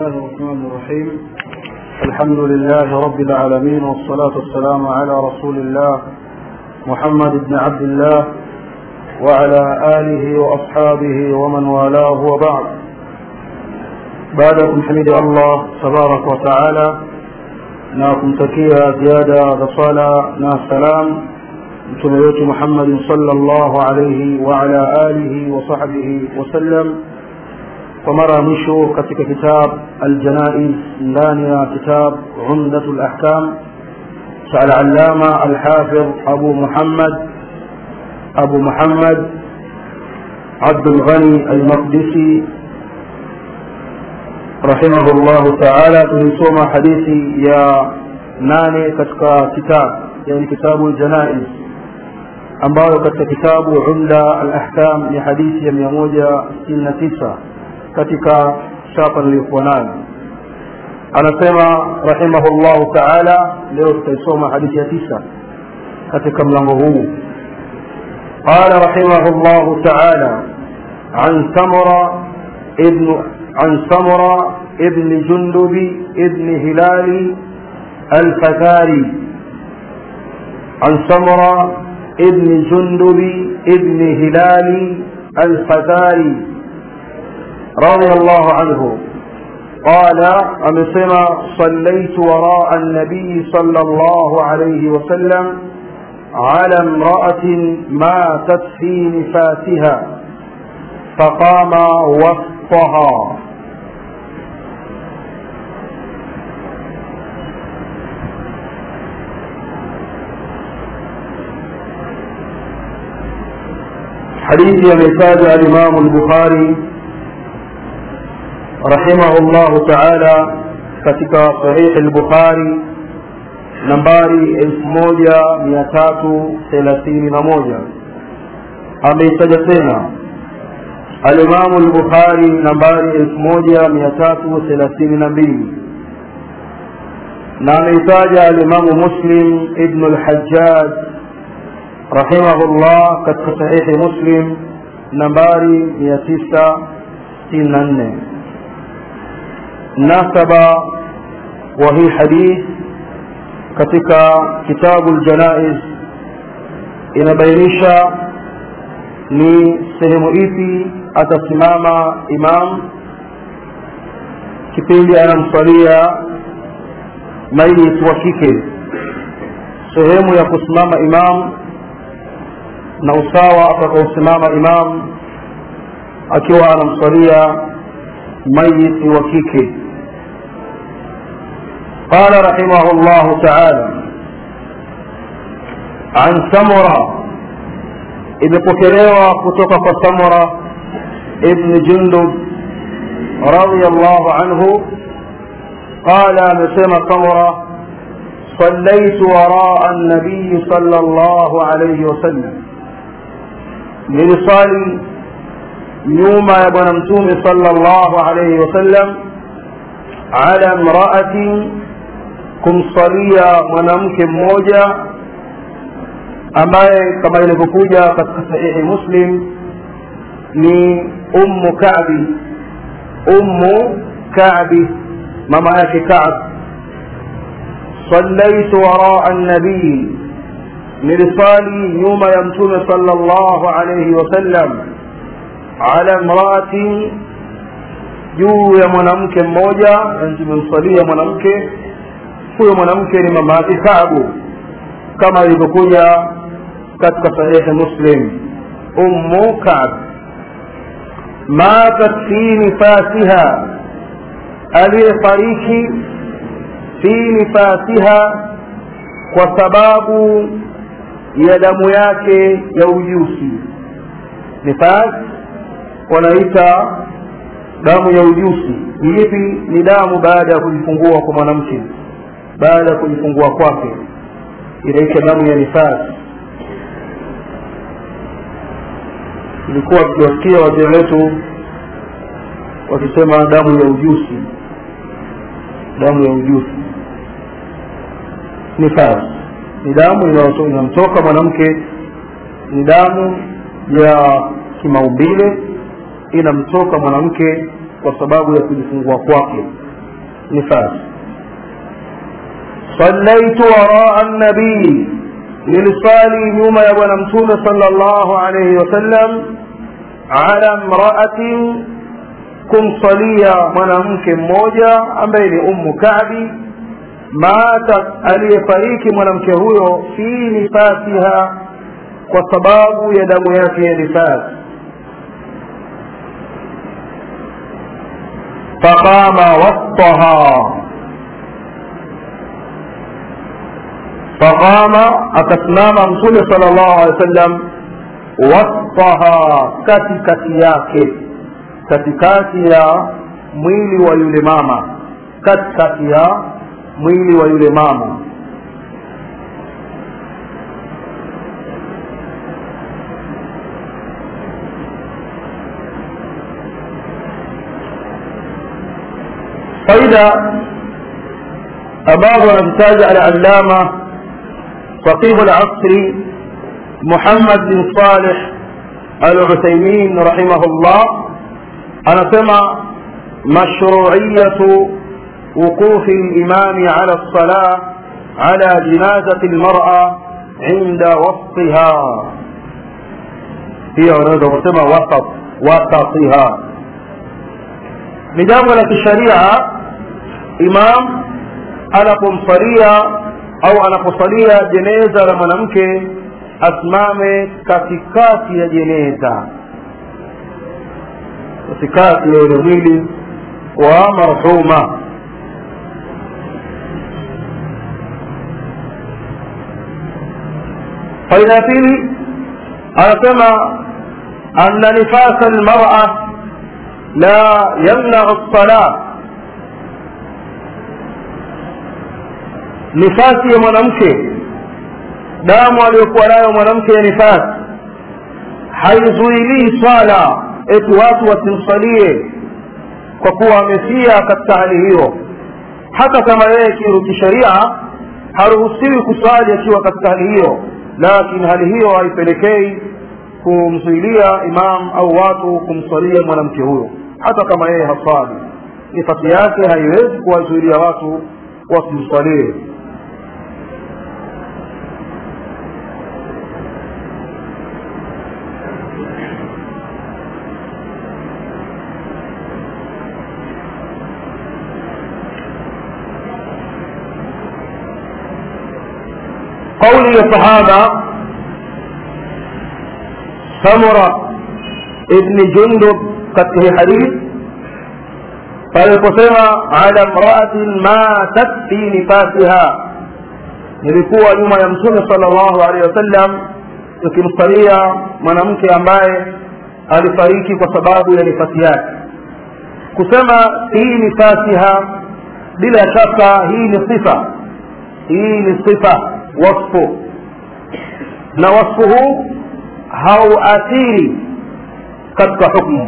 الله الرحمن الرحيم الحمد لله رب العالمين والصلاة والسلام على رسول الله محمد بن عبد الله وعلى آله وأصحابه ومن والاه وبعد بعدكم حمد الله تبارك وتعالى ناكم تكيا زيادة صلاة نا سلام mtume wetu muhammadin salllahu alaihi waala alihi wasahbihi wasallam kwa mara ya mwisho katika kitab aljanaiz ndani ya kitab umdatu lahkam cha alalama alhafidh abu muhammad abu muhammad abdulghani almaqdisi rahimahu llahu taala tulisoma hadithi ya nane katika kitab yani kitabu ljanaiz ambayo katika kitabu umda alahkam ni hadithi ya mia moja sitini na tisa katika chapa niliyokuwa nayo anasema rahimahullahu taala leo tutaisoma hadithi ya tisa katika mlango huu qala rahimahullahu taala عن سمرة ابن عن سمرة ابن جندب ابن هلال الفزاري عن سمرة ابن جندب ابن هلال الفزاري رضي الله عنه قال أمسما صليت وراء النبي صلى الله عليه وسلم على امرأة ماتت في نفاسها فقام وسطها حديث يمتاز الإمام البخاري رحمه الله تعالى katika sahihi al-Bukhari nambari 1331 ameitaja tena al-Imam al-Bukhari nambari 1332 na ameitaja al-Imam Muslim ibn al-Hajjaj rahimahullah katika sahihi muslim nambari mia tisa sitini na nne nasaba wa hii hadith katika kitabu ljanaiz inabainisha ni sehemu ipi atasimama imam kipindi anamswalia maiti wa kike sehemu ya kusimama imam na usawa atakaosimama imam akiwa anamswalia mayiti wa kike قال رحمه الله تعالى عن سمرة imepokelewa kutoka kwa samura ibn jundub radiallahu anhu qala amesema samura صليت وراء النبي صلى الله عليه وسلم nilisali nyuma ya bwana mtume sallallahu alayhi wasallam ala mraatin kumsalia mwanamke mmoja ambaye kama ilivyokuja katika sahihi muslim ni ummu kabi ummu kabi mama yake kab صليت وراء النبي nilisali nyuma ya mtume sallallahu alayhi wasallam ala mraatin juu ya mwanamke mmoja tumemsalia mwanamke huyo mwanamke ni mama yake Kaabu kama ilivyokuja katika sahihi Muslim ummu Kaab matat fi nifasiha aliyefariki fi nifasiha kwa sababu ya damu yake ya ujusi nifas wanaita damu ya ujusi hivi ni damu baada ya kujifungua kwa mwanamke baada ya kujifungua kwake inaitwa damu ya nifas ilikuwa tukiwasikia wazee wetu wakisema damu ya ujusi damu ya ujusi nifas ni damu inamtoka mwanamke ni damu ya kimaumbile inamtoka mwanamke kwa sababu ya kujifungua kwake nifasi sallaitu waraa nabii nilisali nyuma ya bwana mtume sala llahu alaihi wasallam ala mraatin kumsalia mwanamke mmoja ambaye ni ummu kabi matat aliyefariki mwanamke huyo fi nifasiha kwa sababu ya damu yake ya nifasi faqama wastaha faqama akasimama mtume sala llahu alehi wa sallam wastaha katikati yake katikati ya mwili wa yule mama katikati ya mwili wa yule mama faida ambazo anazitaja alalama faqihu lasri muhammad bin salih aluthaimin rahimahullah anasema mashruiyatu وقوف الإمام على الصلاة على جنازة المرأة عند وسطها هي ونوزة وسمى وسط وسطها نجام لك الشريعة إمام anapomsalia au anaposalia jeneza la mwanamke asimame katikati ya jeneza katikati ya ule mwili wa marhuma faida ya pili anasema anna nifasa lmara la yamnau lsalah nifasi ya mwanamke damu aliyokuwa nayo mwanamke ya nifasi haizuilii swala eti watu wasimsalie kwa kuwa amefia katika hali hiyo hata kama yeye kisheria haruhusiwi kuswali akiwa katika hali hiyo lakini hali hiyo haipelekei kumzuilia imam au watu kumswalia mwanamke huyo hata kama yeye haswali nifasi yake haiwezi kuwazuilia watu wasimswalie قول الصحابة سمرة ابن جندب katika hadithi paliposema ala mraatin matat fi nifasiha nilikuwa nyuma ya mtume sala llahu alehi wasallam tukimsalia mwanamke ambaye alifariki kwa sababu ya nifasi yake kusema hii nifasiha bila shaka hii ni sifa hii ni sifa wasfu na wasfu huu hauathiri katika hukmu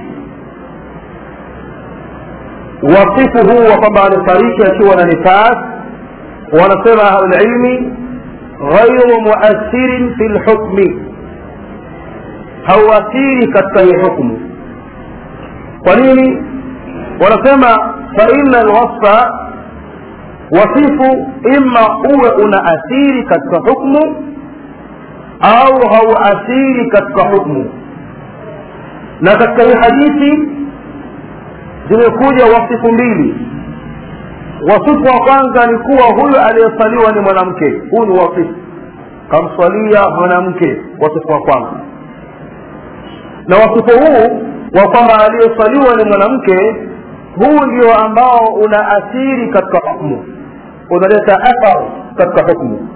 wasifu huu wa kwamba alifariki akiwa na nifas wanasema ahlulilmi ghairu muathirin fi lhukmi hauathiri katika hii hukmu kwa nini wanasema faina lwasfa wasifu ima uwe unaathiri katika hukmu au hauathiri katika hukmu na katika hii hadithi zimekuja wasifu mbili wasifu wa kwanza ni kuwa huyu aliyesaliwa ni mwanamke huu ni wasifu kamswalia mwanamke wasifu wa kwanza na wasifu huu wa kwamba aliyesaliwa ni mwanamke huu ndio ambao unaathiri katika hukmu unaleta athar katika hukmu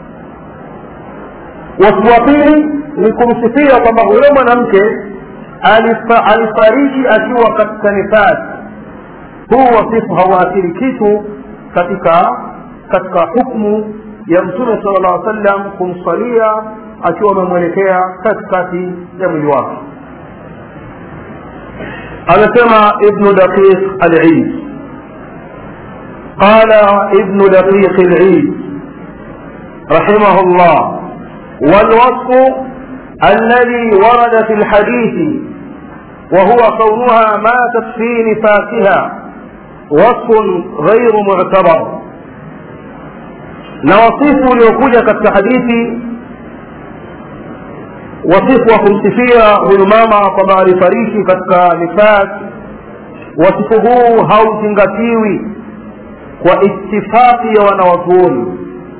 wasifu wa pili ni kumsifia kwamba huyo mwanamke alifariki akiwa katika nifasi huu wasifu hauathiri kitu katika katika hukmu ya mtume sala llah sallam kumsalia akiwa amemwelekea katikati ya mwili wake anasema ibnu daqiq alid qala ibnu daqiq alid رحمه الله والوصف الذي ورد في الحديث وهو كونها ماتت في نفاسها wasfun ghairu mu'tabar na wasifu uliokuja katika hadithi wasifu wa kumsifia huyu mama kwamba alifariki katika nifas wasifu huu hauzingatiwi kwa itifaki ya wanawazuoni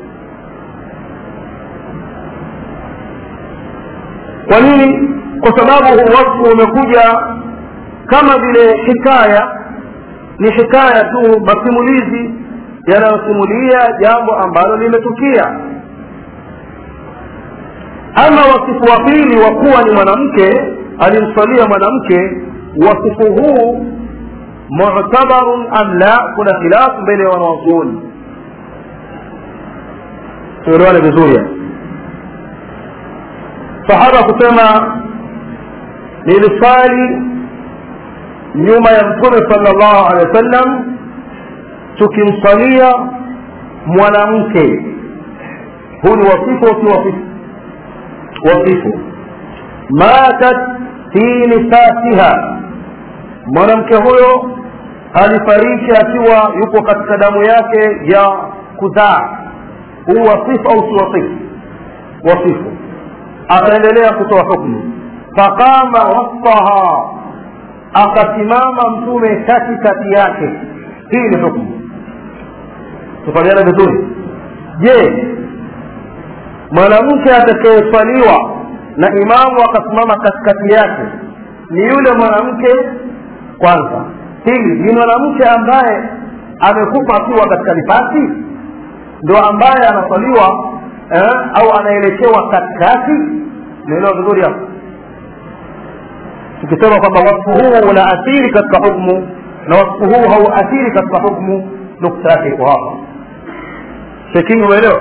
kwa nini kwa sababu huu wasfu umekuja kama vile hikaya ni hikaya tu masimulizi yanayosimulia jambo ambalo limetukia ama wasifu wa pili wa kuwa ni mwanamke alimswalia mwanamke wasifu huu mu'tabarun am la kuna khilafu mbele ya wanawazuoni tuelewane vizuri sahaba kusema nilisali nyuma ya mtume sallallahu alaihi wasallam tukimsalia mwanamke huu ni wasifu au si wasifu wasifu matat fi nifasiha mwanamke huyo alifariki akiwa yupo katika damu yake ya kuzaa huu wasifu au si wasifu wasifu akaendelea kutoa hukmu faqama wasaha akasimama mtume katikati yake hii ni hukmu tufaliana vizuri je mwanamke atakayeswaliwa na imamu akasimama katikati yake ni yule mwanamke kwanza pili ni mwanamke ambaye amekufa akiwa katika nifasi ndo ambaye anaswaliwa eh, au anaelekewa katikati naelewa vizuri hapo tukisema kwamba wasfu huu unaathiri katika hukmu na wasfu huu hauathiri katika hukmu nukta yake iko hapa shekini umeelewa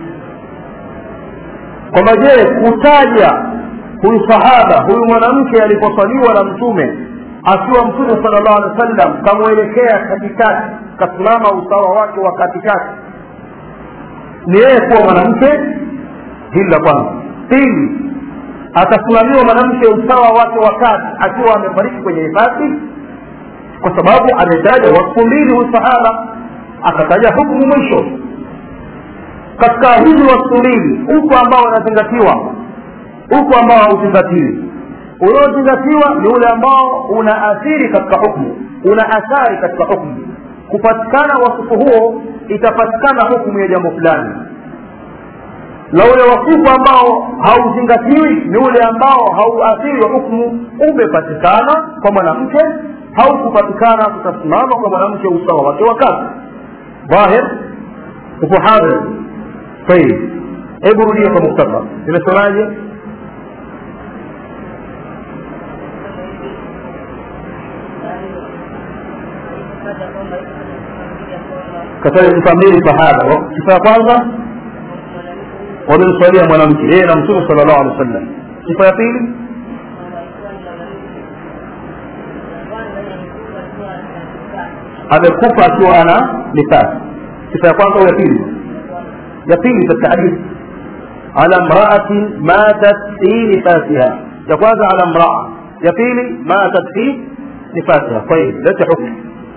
kwamba je kutaja huyu sahaba huyu mwanamke aliposwaliwa na mtume akiwa mtume sala llahu alehi wa sallam kamwelekea katikati kasimama usawa wake wa katikati ni yeye kuwa mwanamke hili la kwanza pili atasimamiwa mwanamke usawa wake wa kati akiwa amefariki kwenye hifadhi kwa sababu ametaja wakfu mbili huyu sahaba akataja hukumu mwisho katika hizi wakfu mbili upo ambao unazingatiwa upo ambao hauzingatiwi unaozingatiwa ni ule ambao unaathiri katika hukmu una athari katika hukmu kupatikana wasifu huo itapatikana hukumu ya jambo fulani na ule wasifu ambao hauzingatiwi ni ule ambao hauathiri hukmu umepatikana kwa mwanamke haukupatikana kutasimama kwa mwanamke usawa wake wa kazi dhahir upo hadhir tayib hebu rudia kwa muktaba imesemaje kataja sifa mbili sahaba sifa ya kwanza wamemswalia mwanamke yeye na mtume sala llahu alehi wa sallam sifa ya pili amekufa akiwa ana nifasi sifa ya kwanza au ya pili ya pili katika hadithi ala mraatin matat fi nifasiha ya kwanza ala mraa ya pili matat fi nifasiha tayib lete hukmu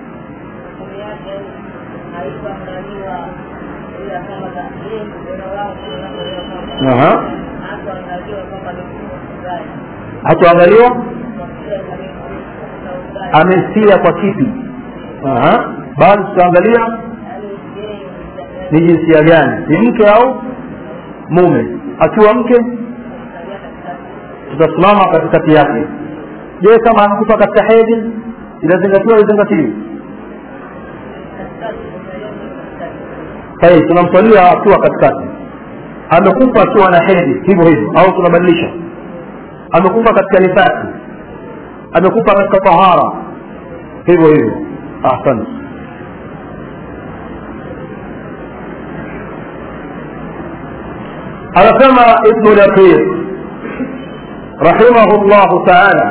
Aha. hatuangaliwa amestia kwa kipi Aha. bali tutaangalia ni jinsia gani ni mke au mume akiwa mke tutasimama katikati yake je kama amekufa katika hedhi inazingatiwa izingatiwi sahihi tunamswalia akiwa katikati amekufa akiwa na hedhi hivyo hivyo au tunabadilisha amekufa katika nifasi amekufa katika tahara hivyo hivyo ahsante anasema ibnu laqir rahimahu llahu taala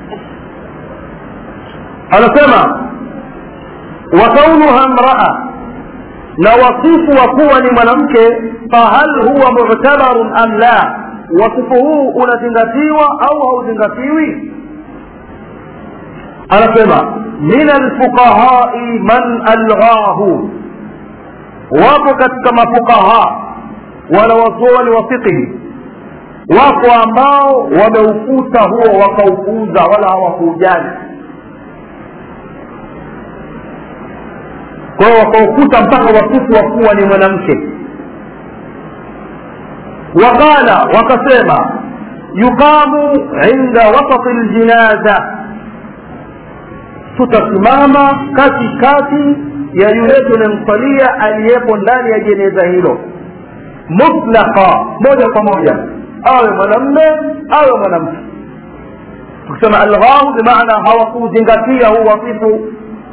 anasema wa kaunuha mraa na wasifu wa kuwa ni mwanamke fahal huwa mu'tabarun am la wasifu huu unazingatiwa au hauzingatiwi anasema min alfuqahai man alghahu wapo katika mafuqaha wanawazuoni wa fiqhi wako ambao wameufuta huo wakaupuuza wala hawakuujali kwa hiyo wakaufuta mpaka wasifu wa kuwa ni mwanamke waqala wakasema yuqamu inda wasati ljinaza tutasimama kati kati ya yule tunamsalia aliyepo ndani ya jeneza hilo mutlaqa moja kwa moja awe mwanamme awe mwanamke tukisema alghahu bimaana hawakuzingatia huu wasifu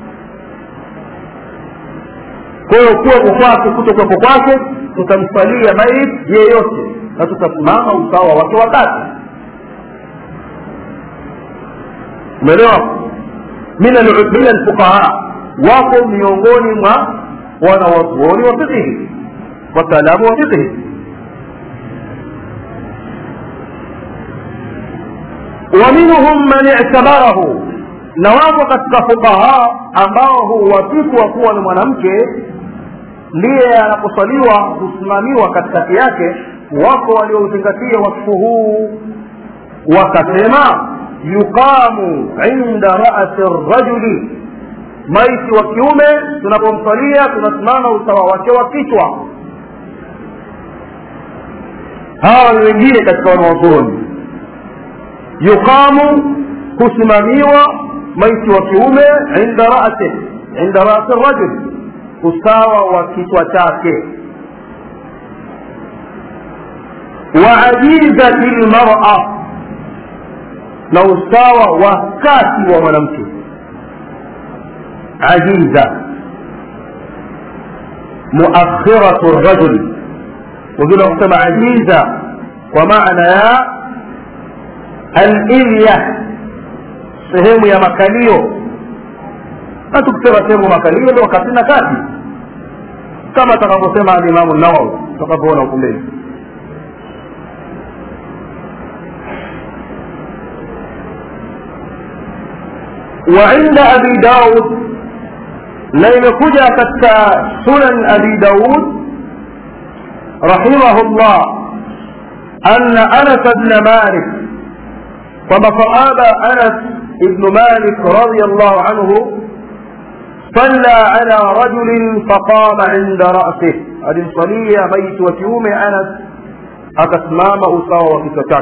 kwa hiyo kuwepo kwake kutokuwepo kwake tutamsalia maiti yeyote na tutasimama usawa wake wakati umeelewa min alfuqaha wako miongoni mwa wanawazuoni wa fiqhi wataalamu wa fiqhi ومنهم من اعتبره na wapo katika fuqaha ambao huwasifu wa kuwa ni mwanamke ndiye anaposaliwa husimamiwa katikati yake wako waliozingatia wasifu huu wakasema yuqamu inda rasi rajuli maiti wa kiume tunapomsalia tunasimama usawa wake wa kichwa hawa ni wengine katika wanawazuoni yuqamu kusimamiwa maiti wa kiume inda rasi inda rasi rajul usawa wa kichwa chake wa ajizati lmara na usawa wa kati wa mwanamke ajiza muakhiratu rajul wengine wakisema ajiza kwa maana ya alilya sehemu ya makalio na tukisema sehemu makalio ndio kati na kati kama atakavyosema alimamu nawawi tutakapoona huku mbele وعند أبي داود لم كجا كتا سنن أبي داود رحمه الله أن أنس بن مالك وما صحابة أنس بن مالك رضي الله عنه صلى على رجل فقام عند رأسه هذه صلية ميت وكيوم أنس أكسمام أساوى وكتتاك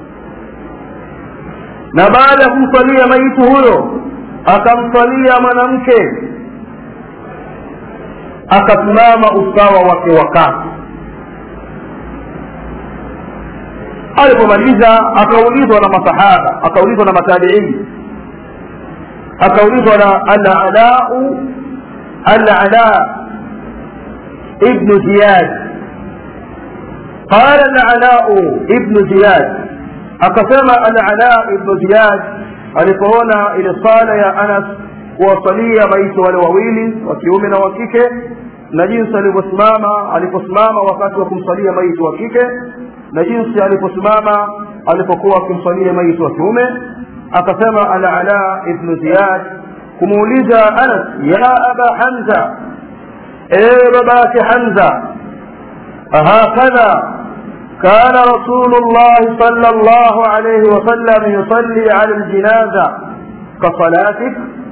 na baada ya kumsalia maiti huyo akamsalia mwanamke akasimama usawa wake wakati alipomaliza akaulizwa na masahaba akaulizwa na matabiini akaulizwa na alalau alala ibnu ziyad qala alalau ibnu ziyad akasema alala ibnu ziyad alipoona ile sala ya anas kuwasalia maiti wale wawili wa kiume na wa kike na jinsi alivyosimama aliposimama wakati wa kumsalia maiti wa kike na jinsi aliposimama alipokuwa akimsalia maiti wa kiume akasema alala ibnu ziyad kumuuliza anas ya aba hamza ewe babake hamza ahakadha كان رسول الله صلى الله عليه وسلم يصلي على الجنازة كصلاتك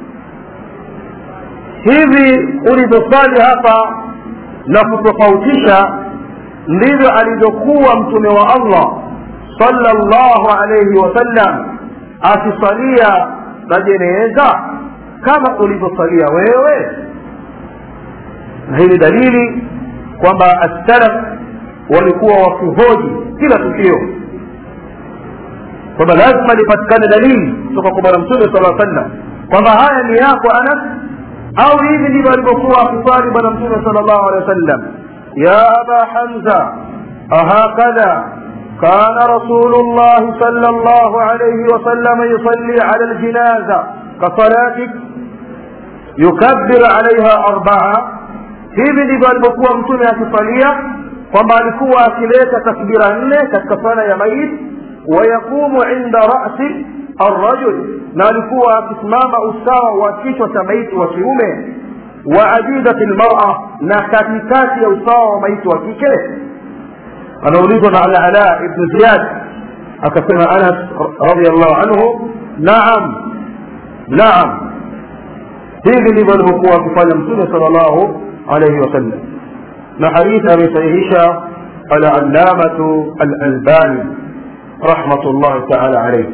hivi ulivyosali hapa na kutofautisha ndivyo alivyokuwa mtume wa allah sallallahu alayhi wasallam akisalia na jeneza kama ulivyosalia wewe na hii ni dalili kwamba assalaf walikuwa wakihoji kila tukio kwamba lazima lipatikane dalili kutoka kwa bwana mtume sala sallam kwamba haya ni yako anas au hivi ndivyo alivyokuwa akiswali bwana mtume sala llahu alehi wa sallam ya aba hamza ahakadha كان رسول الله صلى الله عليه وسلم يصلي على الجنازة كصلاتك يكبر عليها أربعة hivi ndivyo alivyokuwa mtume akisalia kwamba alikuwa akileta takbira nne katika sala ya maiti wayaqumu inda rasi arrajul na alikuwa akisimama usawa wa kichwa cha maiti wa kiume wa ajidati lmara na katikati ya usawa wa maiti wa kike anaulizwa na alala ibnu ziyad akasema anas radiallahu anhu naam naam hivi ndivyo alivyokuwa akifanya mtume sal llahu alaihi wasallam na hadithi amesahihisha alallamatu alalbani rahmatullahi taala alaihi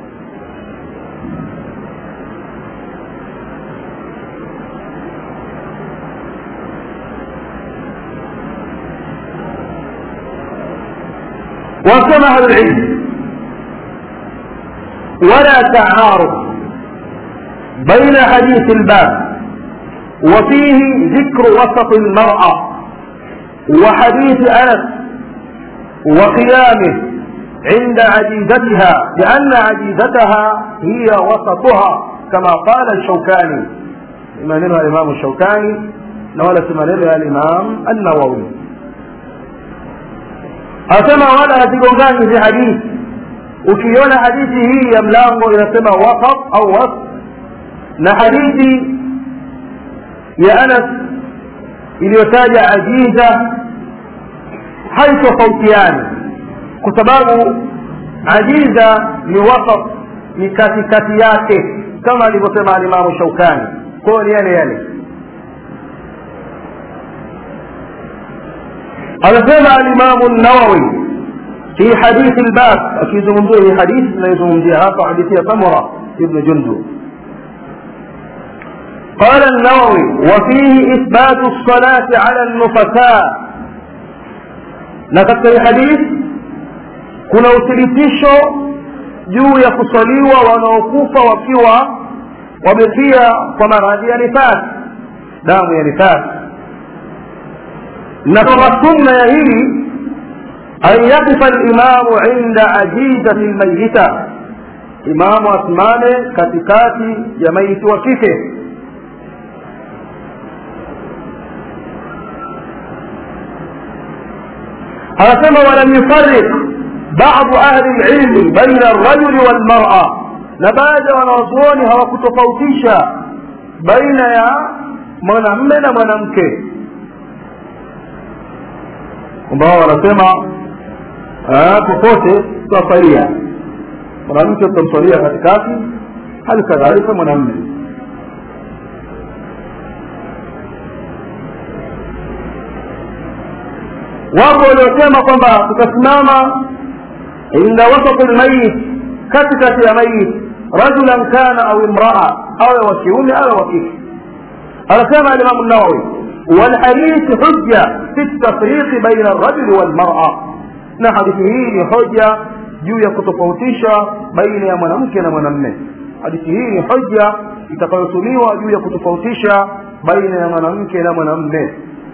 وكما أهل العلم ولا تعارض بين حديث الباب وفيه ذكر وسط المرأة وحديث أنس وقيامه عند عجيزتها لأن عجيزتها هي وسطها كما قال الشوكاني إمامنا الإمام الشوكاني نولت إمامنا الإمام النووي asema wala hazigongani hizi hadithi ukiona hadithi hii ya mlango inasema wasat au was na hadithi ya anas iliyotaja ajiza haitofautiani kwa sababu ajiza ni wasat ni katikati yake kama alivyosema alimamu shaukani kwayo ni yale yale anasema alimamu nawawi fi hadithi lbab akizungumzia hii hadithi tunayozungumzia hapa hadithi ya samura ibnu jundub قال النووي وفيه إثبات الصلاة على النفساء نكتب الحديث kuna uthibitisho juu ya kusaliwa wanaokufa wakiwa wamefia kwa maradhi ya nifasi damu ya nifasi na kama sunna ya hili an yakifa limamu inda ajizati lmayita imamu asimame katikati ya maiti wa kike anasema walam yufarik badu ahli lilmi baina alrajuli walmara na baadhi ya wanawazuoni hawakutofautisha baina ya mwanamme na mwanamke kwamba wao wanasema popote tutasalia mwanamke tutamsalia katikati hali kadhalika mwanamme wapo waliosema kwamba tutasimama inda wasati lmayit katikati ya mayit rajulan kana au imraa awe wa kiume awe wa kike anasema alimamu nawawi والحديث حجة في التفريق بين الرجل والمرأة na hadithi hii ni hoja juu ya kutofautisha baina ya mwanamke na mwanamme hadithi hii ni hoja itakayotumiwa juu ya kutofautisha baina ya mwanamke na mwanamme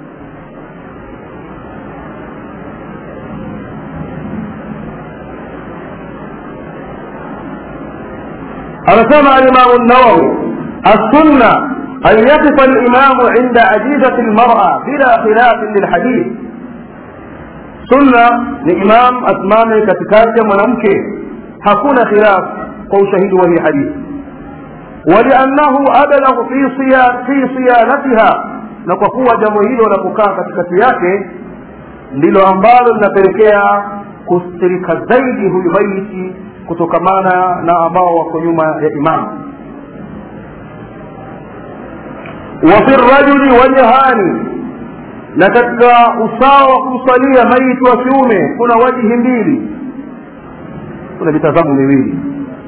anasema alimamu nawawi assunna أن يقف الإمام عند عجيزة المرأة بلا خلاف للحديث سنة لإمام أسمانه كتكاتي منامك حكون خلاف قو شهيد وهي حديث ولأنه أبلغ في صيا في صيانتها na kwa kuwa jambo hilo la kukaa katikati yake ndilo ambalo linapelekea kustirika zaidi huyu maiti kutokamana na ambao wako nyuma ya imamu وفي الرجل وجهان na katika usawa wa kumsalia maiti wa kiume kuna wajihi mbili kuna mitazamo miwili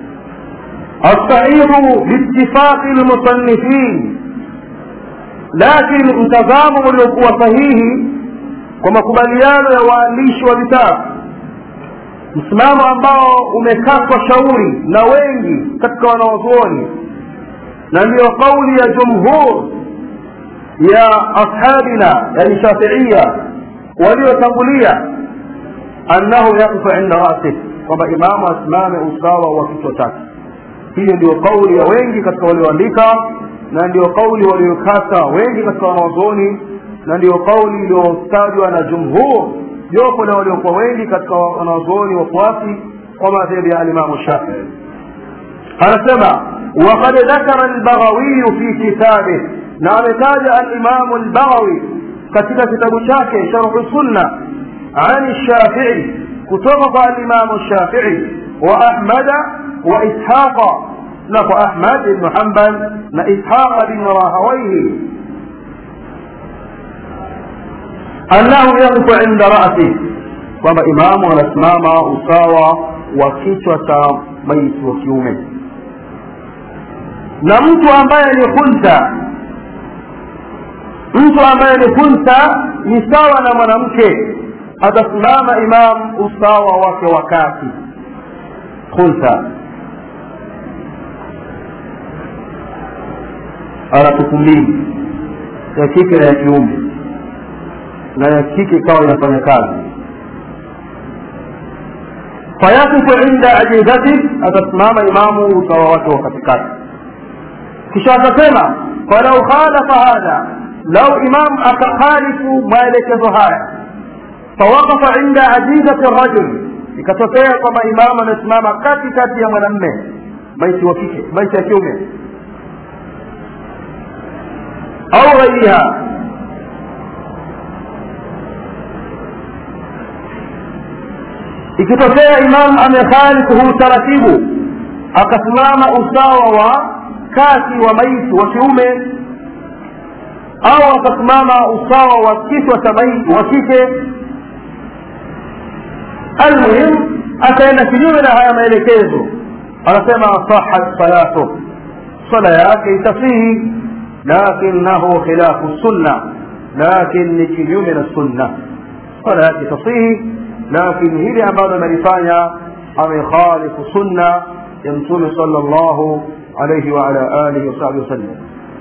alsahihu biitifaqi lmusannifin lakini mtazamo uliokuwa sahihi kwa makubaliano ya waandishi wa vitabu msimamo ambao umekatwa shauri na wengi katika wanawazuoni na ndiyo kauli ya jumhur ya ashabina yani shafiia waliotangulia annahu yaqifu inda rasih kwamba imamu asimame usawa wa kichwa chake hiyo ndio kauli ya wengi katika walioandika na ndio kauli waliokata wengi katika wanawazuoni na ndio kauli iliyotajwa na jumhur jopo na waliokuwa wengi katika wanawazuoni wafuasi kwa madhehebu ya alimamu shafii anasema وقد ذكر البغوي في كتابه نعم تاج الإمام البغوي katika kitabu chake sharhu sunna an shafii kutoka kwa alimamu shafii wa ahmada wa ishaqa na kwa ahmad ibnu hambal na ishaqa bin rahawaihi annahu yaqifu inda rasi kwamba imamu anasimama usawa wa kichwa cha maiti wa kiume na mtu ambaye ni khunsa mtu ambaye ni khunsa ni sawa na mwanamke atasimama imam usawa wake wakati khunsa ana tupu mbili ya kike na ya kiume na ya kike ikawa inafanya kazi fayakifu inda ajizati atasimama imamu usawa wake wa katikati kisha akasema falau khalafa hadha lau imam akakhalifu maelekezo haya fawaqafa inda ajizati rajul ikatokea kwamba imamu anasimama katikati ya mwanamme maiti wa kike maiti ya kiume au ghairiha ikitokea imam amekhalifu huu taratibu akasimama usawa wa kati wa maiti wa kiume au akasimama usawa wa kichwa cha maiti wa kike almuhim akaenda kinyume na haya maelekezo anasema sahat salatu sala yake itasihi lakinahu khilafu sunna lakin ni kinyume na sunna sala yake itasihi lakini hili ambalo amelifanya amekhalifu sunna ya mtume sala llahu alaihi waala alihi wasahbihi wasallam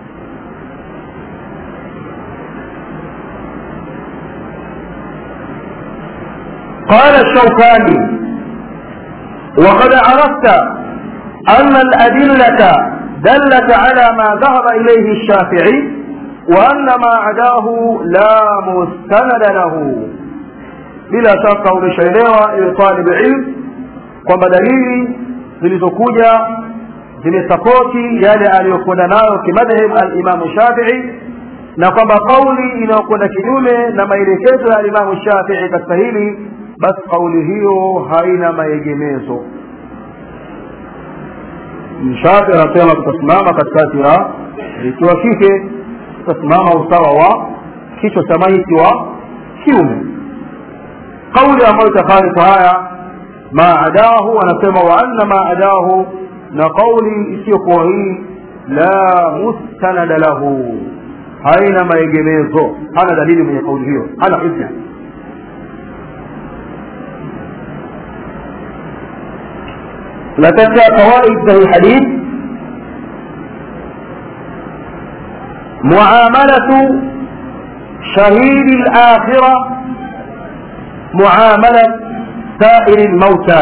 قال الشوكاني وقد عرفت أن الأدلة دلت على ما ذهب إليه الشافعي وأن ما عداه لا مستند له bila shaka umeshaelewa ili talib ilm kwamba dalili zilizokuja zimesapoti yale aliyokwenda nayo kimadhhab alimamu shafii na kwamba kauli inayokwenda kinyume na maelekezo ya alimamu shafii katika hili basi kauli hiyo haina maegemezo mshafi anasema tutasimama katikati ya ikiwa kike tutasimama usawa wa kichwa cha maiti wa kiume kauli ambayo itakhalifu haya ma adahu anasema wa anna ma adahu na kauli isiyokuwa hii la mustanada lahu haina maegemezo hana dalili mwenye kauli hiyo hana hujja لا تنسى فوائد ذا الحديث معاملة شهيد الآخرة معاملة سائر الموتى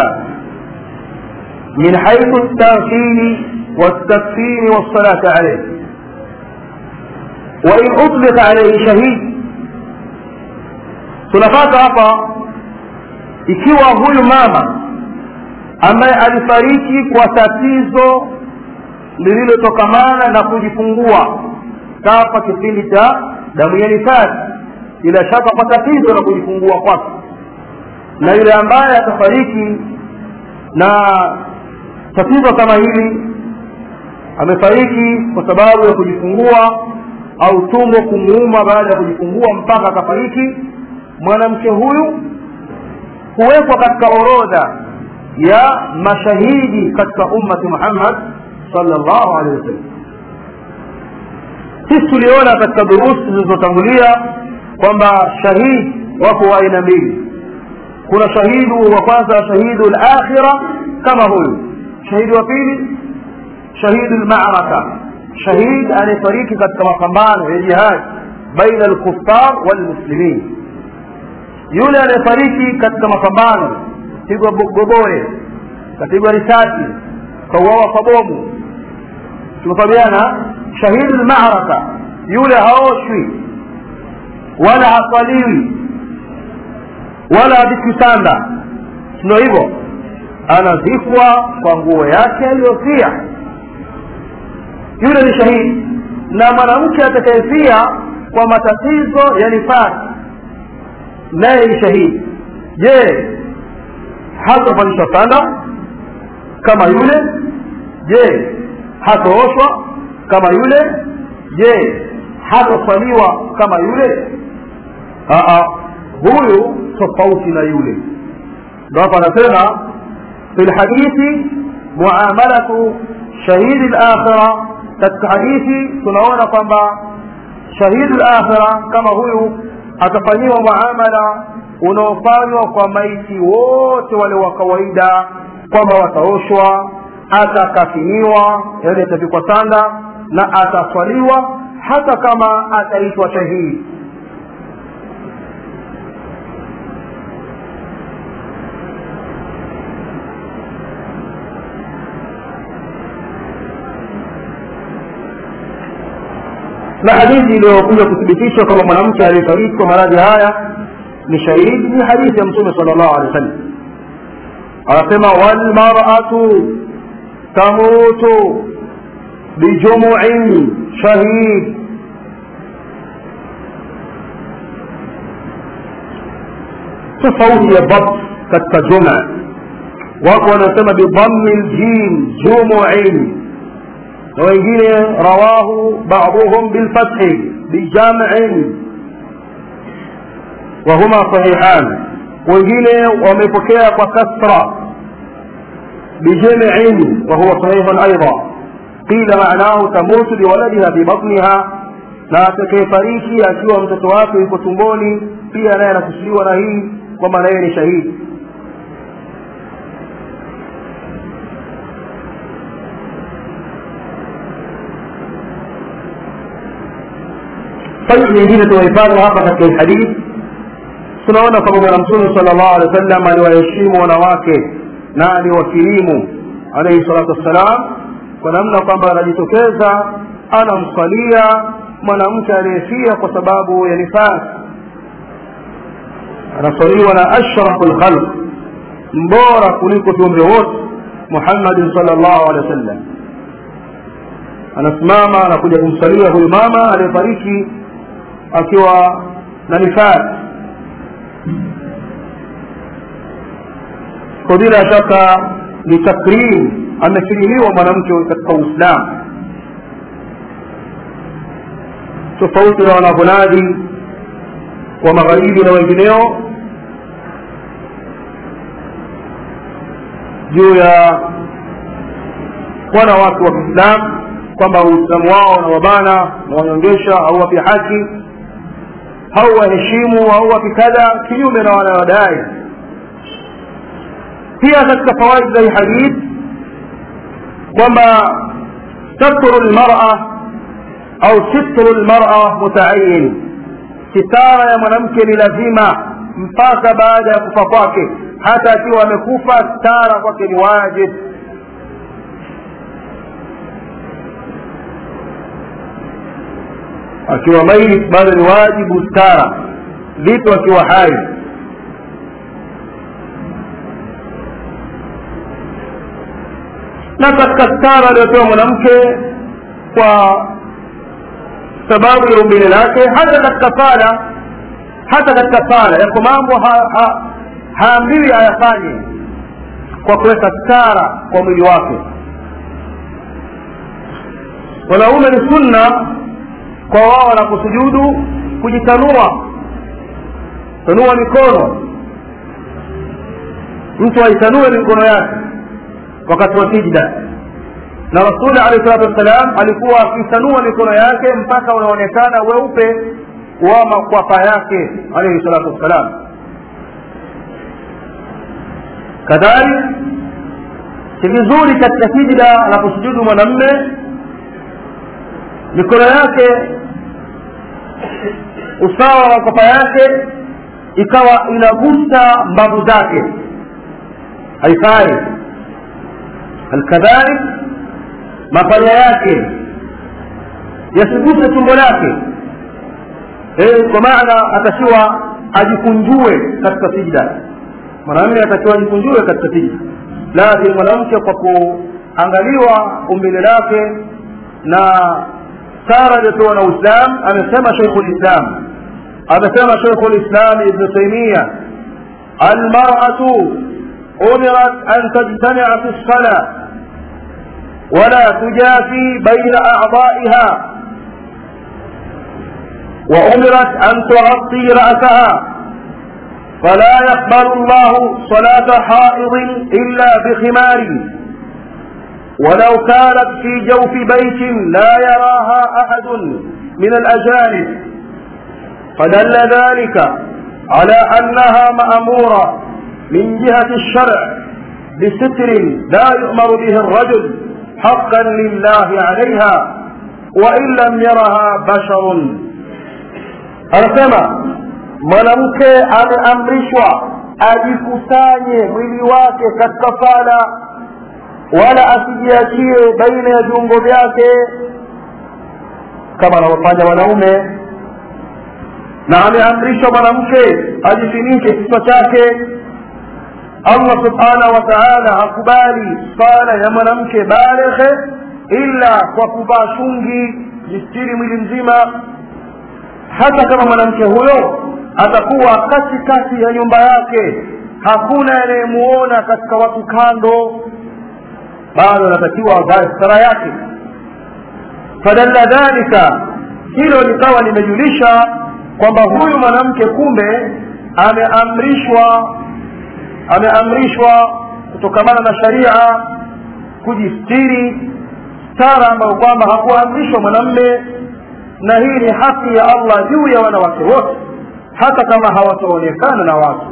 من حيث التغسيل والتكفير والصلاة عليه وإن أطلق عليه شهيد tunapata hapa ikiwa huyu mama ambaye alifariki kwa tatizo lililotokamana na kujifungua kafa kipindi cha damu ya nifasi bila shaka kwa tatizo la kujifungua kwake na yule ambaye atafariki na tatizo kama hili amefariki kwa sababu ya kujifungua au tumbo kumuuma baada ya kujifungua mpaka akafariki mwanamke huyu huwekwa katika orodha ya mashahidi katika ummati muhammad sallallahu alaihi wasallam sisi tuliona katika durusi zilizotangulia kwamba shahidi wako wa aina mbili kuna shahidu wa kwanza shahidu lakhira kama huyu shahidi wa pili shahidu lmaraka shahid anayefariki katika mapambano ya jihad baina alkuffar walmuslimin yule anayefariki katika mapambano pigwa gobore kapigwa risasi kauawa kwa bomu tumefahamiana shahidu lmaraka yule haoshwi wala haswaliwi wala havikwi sanda ndio hivyo anazikwa kwa nguo yake aliyofia yule ni shahidi na mwanamke atakayefia kwa matatizo ya nifasi naye ni shahidi je hatavalishwa sanda kama yule je hatooshwa kama yule je hatoswaliwa kama yule Aa, huyu tofauti na yule ndo hapa anasema fi lhadithi muamalatu shahidi lakhira katika hadithi tunaona kwamba shahidi lakhira kama huyu atafanyiwa muamala unaofanywa kwa maiti wote wale wa kawaida kwamba wataoshwa atakafiniwa yani atavikwa sanda na ataswaliwa hata kama ataitwa shahidi na hadithi iliyokuja kuthibitisha kwamba mwanamke aliyefariki kwa maradhi haya ni shahidi ni hadithi ya mtume sala llahu alehi wa sallam anasema walmaratu tamutu bijumuin shahid tofauti ya dhabt katika juma wako wanasema bidhammi ljim jumuin na wengine rawahu baduhum bilfathi bijam'in wahuma sahihan wengine wamepokea kwa kasra bijam'in wahuwa sahihun aidha qila ma'nahu tamutu biwaladiha fi batniha na atakayefariki akiwa mtoto wake yuko tumboni pia naye anakusudiwa na hii kwamba naye ni shahidi faida nyingine tunaipata hapa katika hii hadithi tunaona kwamba bwana mtume sala llahu alehi wa sallam aliwaheshimu wanawake na aliwakirimu alaihi salatu wassalam kwa namna kwamba anajitokeza anamswalia mwanamke aliyefia kwa sababu ya nifasi anaswaliwa na ashrafu lkhalq mbora kuliko viumbe wote muhammadin sala llahu alehi wa sallam anasimama anakuja kumsalia huyu mama aliyefariki akiwa na nifasi kwa bila shaka ni takrim amekirimiwa mwanamke katika uislamu tofauti na wanavyonadi wa magharibi na wengineo juu ya wanawake wa kiislamu kwamba uislamu wao na wabana na wanyongesha au wapi haki au waheshimu au wapi kadha kinyume na wanayodai pia katika fawaid za hii hadith kwamba satru lmara au sitru lmara mutaayin sitara ya mwanamke ni lazima mpaka baada ya kufa kwake hata akiwa amekufa stara kwake ni wajib akiwa maiti bado ni wajibu stara vitu akiwa hai na katika stara aliyopewa mwanamke kwa sababu ya umbile lake hata katika sala hata katika sala yako mambo ha, ha, haambiwi ayafanye kwa kuweka stara kwa mwili wake wanaume ni sunna kwa wao wanaposujudu kujitanua tanua mikono mtu aitanue mikono yake wakati wa sijda na rasuli alehi salatu wassalam alikuwa akitanua mikono yake mpaka unaonekana weupe wa makwapa yake alaihi salatu wassalam kadhalik si vizuri katika sijda anaposujudu mwanamme mikono yake usawa wa makwapa yake ikawa inagusa mbavu zake haifai alkadhalik mapaja yake yasiguse tumbo lake e, kwa maana atakiwa ajikunjue katika sijda mwanamume atakiwa ajikunjue katika sijda lakini mwanamke kwa kuangaliwa umbile lake na sara iliyopewa na uislam amesema sheikhu lislam amesema sheikhu lislam ibnu taimia almaratu umirat an tajtamia fi lsala ولا تجافي بين أعضائها وأمرت أن تغطي رأسها فلا يقبل الله صلاة حائض إلا بخمار ولو كانت في جوف بيت لا يراها أحد من الأجانب فدل ذلك على أنها مأمورة من جهة الشرع بستر لا يؤمر به الرجل حقا لله عليها وإن لم يرها بشر anasema mwanamke ameamrishwa ajikusanye mwili wake katika sala wala asijiachie baina ya viungo vyake kama anavyofanya wanaume na ameamrishwa mwanamke ajifinike kichwa chake allah subhanahu wa taala hakubali sala ya mwanamke baleghe ila kwa kuvaa shungi jistiri mwili mzima hata kama mwanamke huyo atakuwa katikati ya nyumba yake hakuna anayemuona katika watu kando bado anatakiwa avae stara yake fadalla dhalika hilo likawa limejulisha kwamba huyu mwanamke kumbe ameamrishwa ameamrishwa kutokamana na sharia kujistiri stara ambayo kwamba hakuamrishwa mwanamme na hii ni haki ya allah juu ya wanawake wote hata kama hawataonekana na watu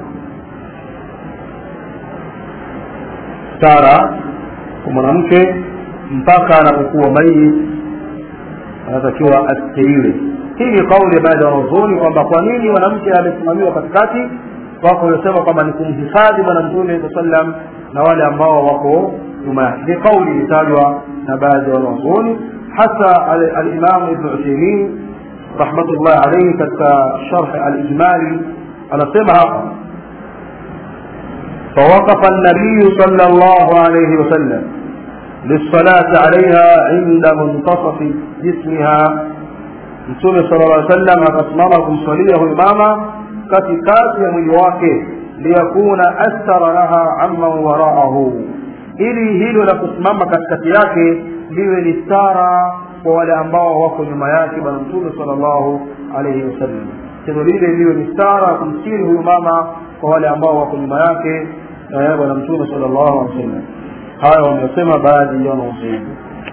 stara kwa mwanamke mpaka anapokuwa maiti anatakiwa astiriwe hii ni kauli ya baadhi ya wanazuoni kwamba kwa nini mwanamke amesimamiwa katikati wako waliosema kwamba ni kumhifadhi bwana mtume saa sallam na wale ambao wako nyuma yake ni kauli ilitajwa na baadhi ya wanazuoni hasa alimamu ibnu utheimin rahmatullahi alaihi katika sharhi alijmali anasema hapa فوقف النبي صلى الله عليه وسلم للصلاة عليها عند منتصف جسمها mtume sala llah sallam akasimama kumswalia huyu mama katikati ya mwili wake liyakuna asthara laha amman waraahu ili hilo la kusimama katikati yake liwe ni stara kwa wale ambao wako nyuma yake bwana mtume sala llahu alaihi wasallam tendo lile liwe ni stara kumstiri huyu mama kwa wale ambao wako nyuma yake bwana mtume sala llahu alehi wasallam haya wamesema baadhi ya wanaozuoni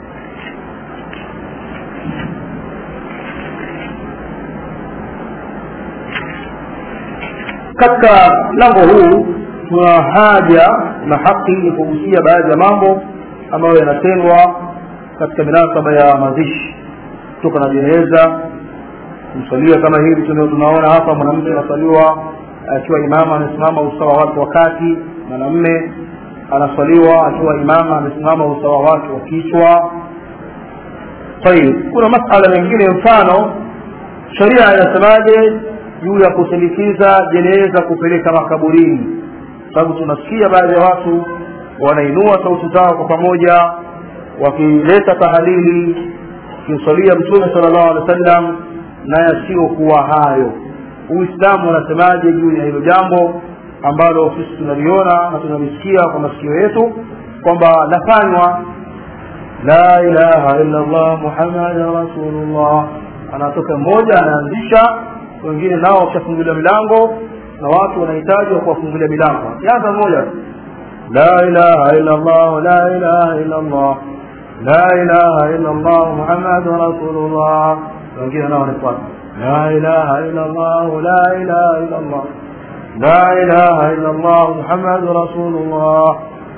katika mlango huu tuna haja na haki ni kugusia baadhi ya mambo ambayo yanatendwa katika minasaba ya mazishi kutoka na jeneza kumswalia kama hivi tunaona hapa mwanamke anaswaliwa akiwa imama amesimama usawa wake wa kati mwanamme anaswaliwa akiwa imama amesimama usawa wake wa kichwa tayib kuna masala mengine mfano sheria inasemaje juu ya kusindikiza jeneza kupeleka makaburini sababu tunasikia baadhi ya watu wanainua sauti zao kwa pamoja wakileta tahalili kimswalia mtume sala llahu alehi wa sallam na yasiyokuwa hayo uislamu unasemaje juu ya hilo jambo ambalo sisi tunaliona na tunalisikia kwa masikio yetu kwamba lafanywa la ilaha illa llah muhammadan rasulullah anatoka mmoja anaanzisha wengine nao wakishafungulia milango na watu wanahitaji wa kuwafungulia milango akianza mmoja la ilaha illa llah la ilaha illa llah la ilaha illa llah muhammadun rasulullah wengine nao wanafuata la ilaha illa llah la ilaha illa llah la ilaha illa llah muhammadun rasulullah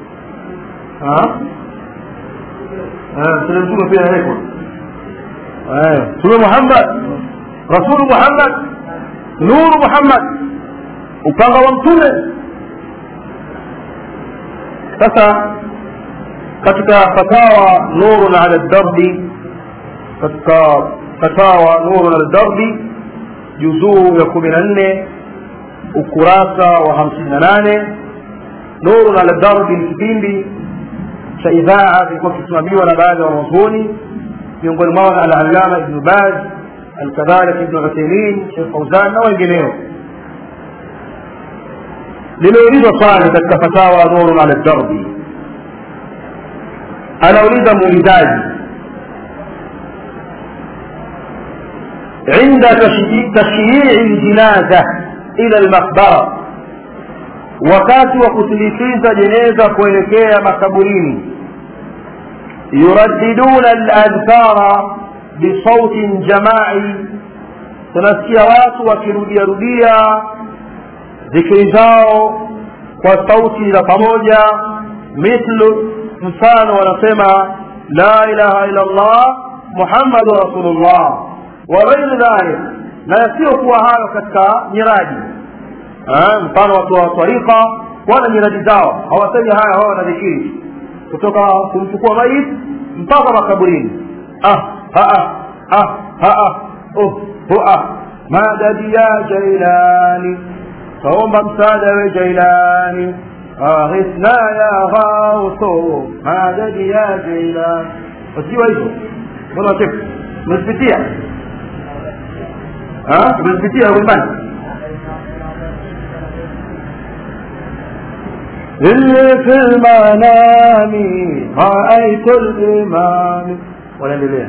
mtume pia awekwa mtume muhammad rasulu muhammad nuru muhammad upanga wa mtume sasa katika fatawa nurun ala darbi katika fatawa nurun ala darbi juzuu ya kumi na nne ukurasa wa hamsini na nane nurun ala darbi ni kipindi cha idhaa kilikuwa kisimamiwa na baadhi ya wanazuoni miongoni mwao na alalama ibnu baz alkadhalik ibnu utheimin shekh fauzan na wengineo limeulizwa swali katika fatawa nurun ala darbi anauliza muulizaji عند تشييع الجنازة إلى المقبرة wakati wa kusindikiza jeneza kuelekea makaburini yuradiduna aladhkara bisautin jamai tunasikia watu wakirudiarudia dhikri zao kwa sauti za pamoja mithlu mfano wanasema la ilaha illa llah muhammadu rasulullah wa ghairi dhalik na yasiyokuwa hayo katika nyiraji mfano watu wa tarika wana nyiradi zao hawasemi haya hawa wanadhikiri kutoka kumchukua maiti mpaka makaburini ah haa ah haa oh hua madadi ya jailani taomba msaada we jailani aghithna ya ghauso madadi ya jailani wasiwa hivyo mbona wachefu umezipitia umezipitia wimbani إني في المنام رأيت الإمام wanaendelea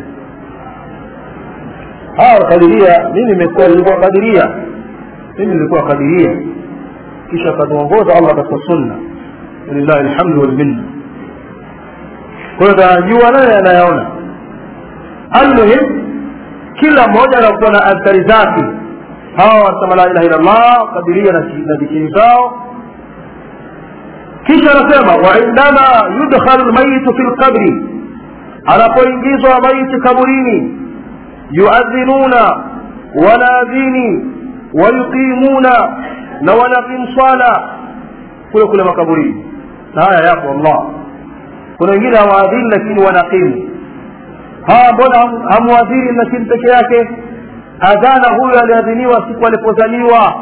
hawa kadiria mimi nimekuwa nilikuwa kadiria mimi nilikuwa kadiria kisha akatuongoza allah katika sunna lillahi alhamdu walminna kwa hiyo tanajua naye anayaona almuhim kila mmoja anakuwa na athari zake hawa wanasema la ilaha illa allah kadiria na dhikiri zao kisha anasema waindama yudkhalu lmayitu fi lqabri anapoingizwa maiti kaburini yuadhinuna wanaadhini wayuqimuna na wanaqimu swala kule kule makaburini na haya yapo allah kuna wengine hawaadhini lakini wanaqimu hawa mbona hamuadhini lakini peke yake adhana huyo aliadhiniwa siku alipozaliwa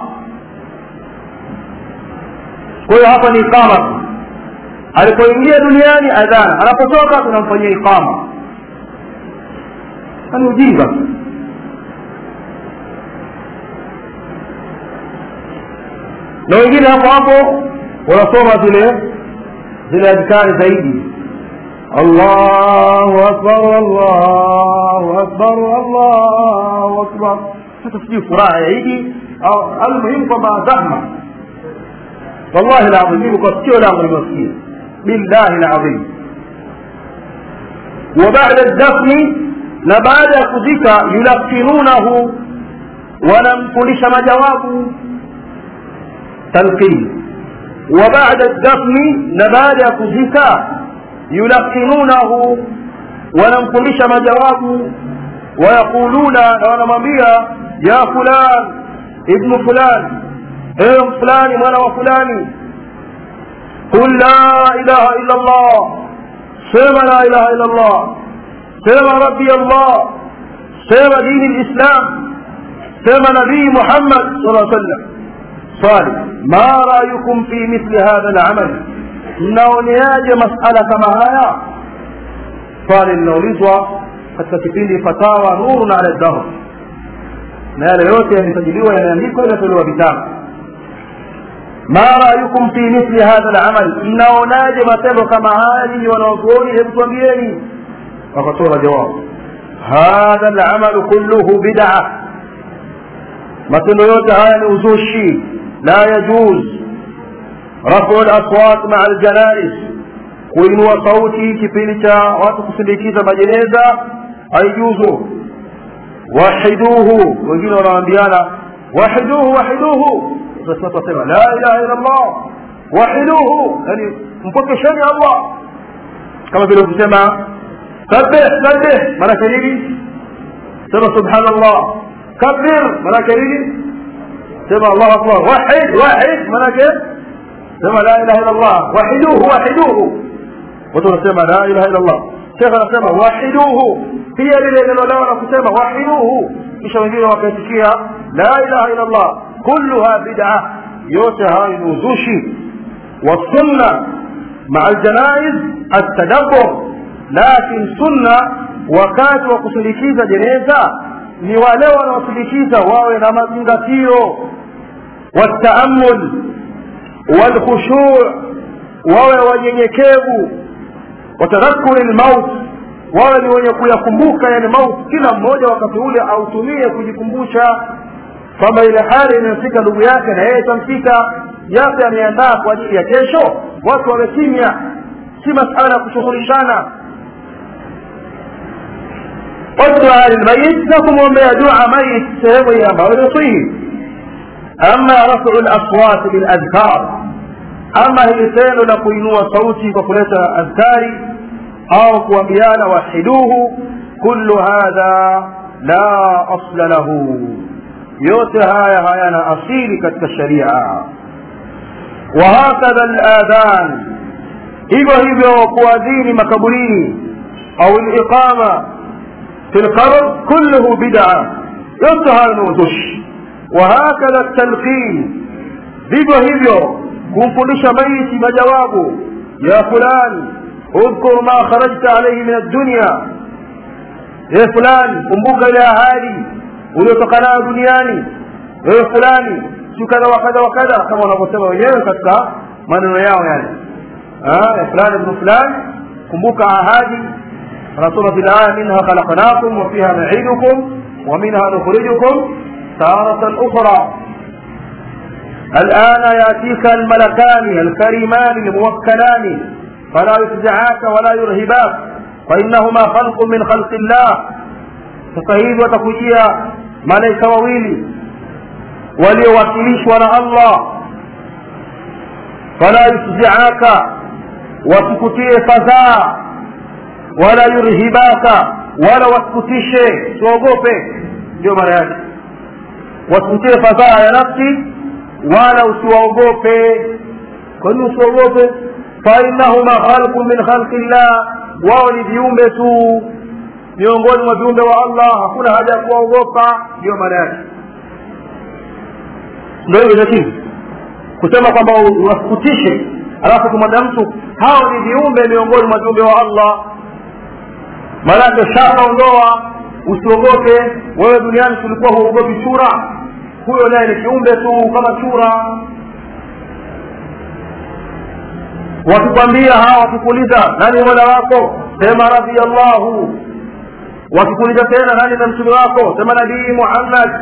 kwa hiyo hapa ni iqama alipoingia duniani adhana anapotoka tunamfanyia iqama ni ujinga na wengine hapo hapo wanasoma zile zile adhkari zaidi allahu akbar allahu akbar allahu akbar sasa sijui furaha ya idi au almuhimu kwamba zahma wallahi ladhim mimi kwa sikio langu nimesikia billahi ladhim wa bada dafni na baada ya kuzika yulakinunahu wanamfundisha majawabu talqin wa bada dafni na baada ya kuzika yulakinunahu wanamfundisha majawabu wayaquluna na wanamwambia ya fulan ibnu fulani ewe fulani mwana wa fulani qul la ilaha illa allah sema la ilaha illa allah sema rabbi allah sema dini lislam sema nabii muhammad sala sallam swali ma rayukum fi mithli hadha alamal mnaoneaje masala kama haya swali linaulizwa katika kipindi fatawa nurun ala dahr na yale yote yamesajiliwa yameandikwa yanatolewa vitabu ma rayukum fi mithli hadha alamal mnaonaje matendo kama haya nyinyi wanaozuoni hebu tuambieni wakatoa jawabu hadha alamalu kulluhu bid'a matendo yote haya ni uzushi la yajuz rafu laswat maa aljanais kuinua sauti kipindi cha watu kusindikiza majeneza haijuzu wahiduhu wengine wanaambiana wahiduhu wahiduhu wasema la ilaha illa allah wahiduhu yani mpokesheni allah kama vile kusema sabbih sabbih maanake nini sema subhanallah kabir maanake nini sema allahu akbar wahid wahid maanake sema la ilaha illa allah wahiduhu wahiduhu watu wanasema la ilaha illa allah shekh anasema wahiduhu pia lile neno lao la kusema wahiduhu kisha wengine wakaitikia la ilaha illa allah kulluha bid'a yote hayo ni uzushi والسنة مع الجنائز التدبر لكن سنة wakati wa kusindikiza jeneza ni wale wanaosindikiza wawe na mazingatio wataamul walkhushuu wawe wanyenyekevu watadhakuri lmaut wawe ni wenye kuyakumbuka yani maut kila mmoja wakati ule autumie kujikumbusha kwamba ile hali inayofika ndugu yake na yeye itamfika yape ameandaa kwa ajili ya kesho watu wawe kimya si masala ya kushughulishana wadua lilmayit na kumwombea dua mayit sehemu hii ambayo inaswihi ama rafu laswati biladhkar ama hili tendo la kuinua sauti kwa kuleta adhkari au kuambiana wahiduhu kullu hadha la asla lahu yote haya hayana asili katika sharia wahakadha ladhan hivyo hivyo kuadhini makaburini au liqama fi lqabr kulluhu bida yote hayo ni uzushi wahakadha talqin vivyo hivyo kumfundisha maiti majawabu ya fulani udhkur ma kharajta alaihi min addunya ye fulani kumbuka ile ahadi uliotoka nayo duniani wewe fulani si kadha wa kadha wa kadha kama wanavyosema wenyewe katika maneno yao yani ya fulani ibnu fulani kumbuka ahadi anasoma fi laya minha khalaqnakum wa fiha nuidukum wa minha nukhrijukum taratan ukhra الآن يأتيك الملكان الكريمان الموكلان فلا يفزعاك ولا يرهباك فإنهما خلق من خلق الله فصحيح وتكوجيا malaika wawili waliowakilishwa na allah fala yufziaka wasikutie fadhaa wala yurhibaka wala wasikutishe siogope ndio maana yake wasikutie fadhaa ya nafsi wala usiwaogope kwa nini usiwaogope fainahuma khalqun min khalqi llah wao ni viumbe tu miongoni mwa viumbe wa allah hakuna haja ya kuwaogopa ndiyo maana yake ndo hivyo lakini kusema kwamba wasikutishe alafu kumwambia mtu hao ni viumbe miongoni mwa viumbe wa allah maanake shakaondoa usiogope wewe duniani tulikuwa huogopi chura huyo naye ni kiumbe tu kama chura wakikwambia hawa wakikuuliza nani mola wako sema radhiallahu wakikuuliza tena nani na mtume wako sema nabii muhammad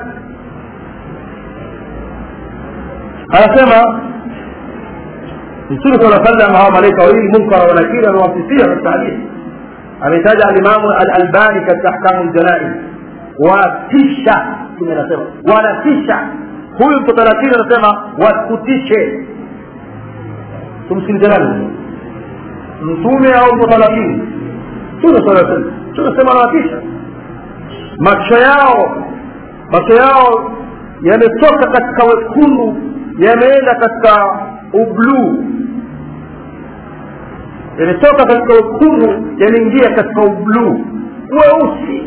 anasema mtume saa sallam hawa malaika wawili munkara wa nakiri amewasifia katika hadithi ametaja alimamu alalbani katika ahkamu ljanaiz watisha mtume anasema wanatisha huyu mtoto lakini anasema wasikutishe tumsikilize nani mtume au mtoto lakini mtume saa sallam tunasema anawatisha macho yao macho yao yametoka katika wekundu yameenda katika ubluu yametoka katika wekundu yameingia katika ubluu weusi